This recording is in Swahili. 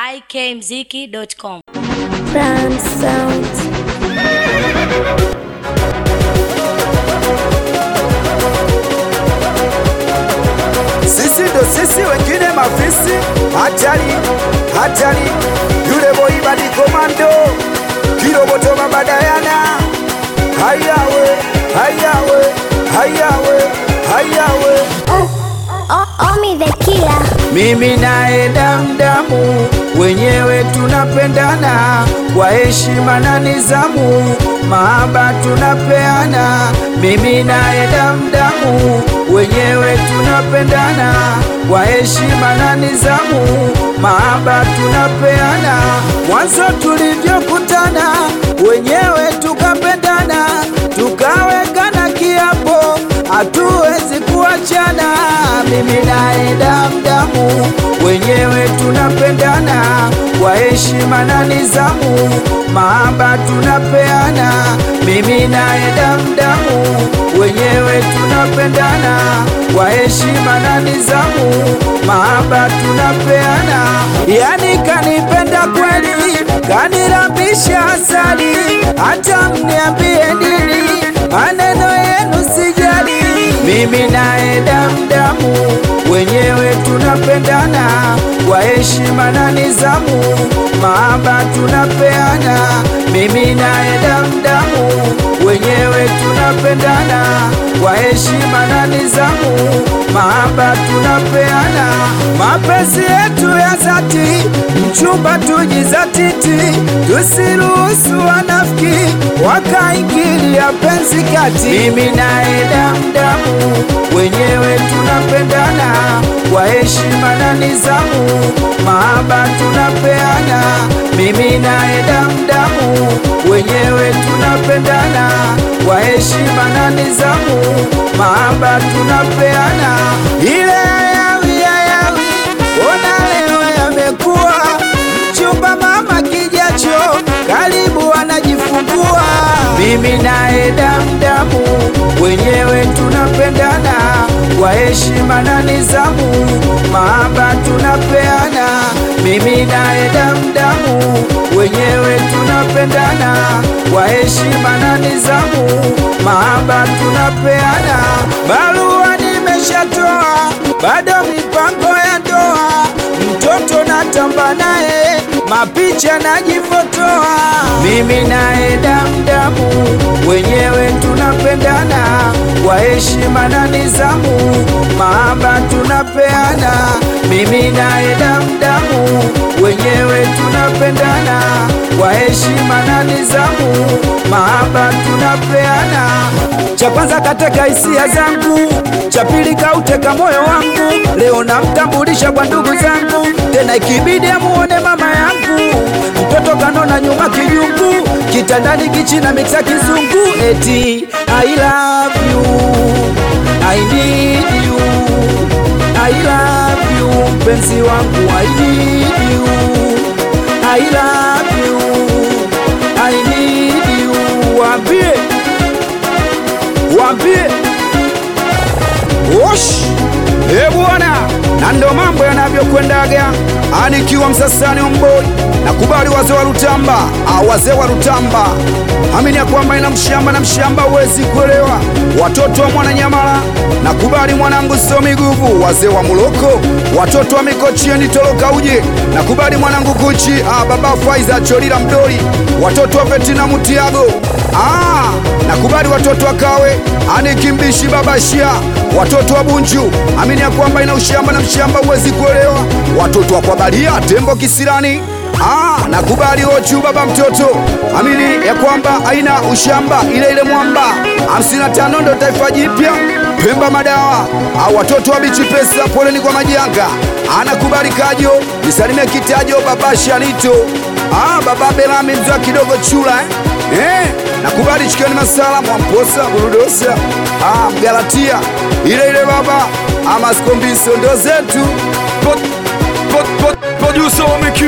ikmziki.com. Brown Sound. Sisi ndo sisi, wengine mafisi. Hatari, hatari, yule boy badi komando, kiroboto mabadayana. Hayawe, hayawe, hayawe, hayawe. O- Omi the killer. Mimi naye damdamu, wenyewe tunapendana kwa heshima na nizamu, mahaba tunapeana. Mimi naye damdamu, wenyewe tunapendana kwa heshima na nizamu, mahaba tunapeana. Mwanzo tulivyokutana, wenyewe tukapendana, tukawekana kiapo, hatuwezi kuachana. Mimi naye damdamu, wenyewe tunapendana kwa heshima na nizamu, mahaba tunapeana. Mimi naye damdamu, wenyewe tunapendana kwa heshima na nizamu, mahaba tunapeana. Yani kanipenda kweli, kanirambisha asali, hata mniambie nini, maneno yenu sijali. Mimi naye damdamu, wenyewe tunapendana kwa heshima na nizamu, mahaba tunapeana. Mimi naye damdamu, wenyewe tunapendana kwa heshima na nizamu, mahaba tunapeana. Mapenzi yetu ya dhati, mchumba tujizatiti, tusiruhusu wanafiki wakaingilia penzi kati. Mimi naye damdamu, wenyewe tunapendana kwa heshima na nizamu, mahaba tunapeana. Mimi naye damdamu, wenyewe tunapendana kwa heshima na nizamu, mahaba tunapeana. Ile yawi yawi, ona leo yamekuwa mchumba mama kijacho, karibu anajifungua. Mimi naye damdamu, wenyewe tunapendana kwa heshima na nizamu, mahaba tunapeana. Mimi naye damdamu, wenyewe tunapendana kwa heshima na nizamu, mahaba tunapeana. Barua nimeshatoa, bado mipango ya ndoa, mtoto natamba naye, mapicha najifotoa. Mimi naye damdamu, wenyewe tunapendana kwa heshima na nizamu, mahaba tunapeana. Mimi naye damdamu, wenyewe tunapendana kwa heshima na nizamu, mahaba tunapeana. Cha kwanza kateka hisia zangu, cha pili kauteka moyo wangu. Leo namtambulisha kwa ndugu zangu, tena ikibidi amuone mama yangu. Mtoto kanona nyuma kijungu, kitandani kichina miksa kizungu. Eti I love you, I need you, I love you, mpenzi wangu I need you, I love you, I need you. Waambie, waambie Osh! Eh bwana, na ndo mambo yanavyokwendaga. Anikiwa Msasani Omboi, nakubali wazee wa Rutamba, ah, wazee wa Rutamba, amini ya kwamba ina mshamba na mshamba huwezi kuelewa. Watoto wa Mwananyamala, nakubali mwanangu Somi Guvu, wazee wa Muloko, watoto wa Mikochieni Toloka uje, nakubali mwanangu Kuchi, ah, baba Faiza Cholila Mdoli, watoto wa Betina Mutiago, ah, nakubali watoto wa Kawe, anikimbishi baba Shia, watoto wa Bunju, amini ya kwamba ina ushamba na mshamba huwezi kuelewa. Watoto wa Kwabalia, tembo kisirani, ah, nakubali Ochu baba mtoto, amini ya kwamba haina ushamba, ile ile mwamba 55 ndo taifa jipya Pemba madawa au watoto wa bichi pesa, poleni kwa majanga. Anakubali Kajo, nisalimie Kitajo, baba Shanito, ah, baba Belami mzwa kidogo chula eh? Eh, nakubali Chikeni Masala, Mwamposa, Burudosa, ah, Mgalatia, ile ile baba ama Skombiso ndo zetu. Producer wa Miki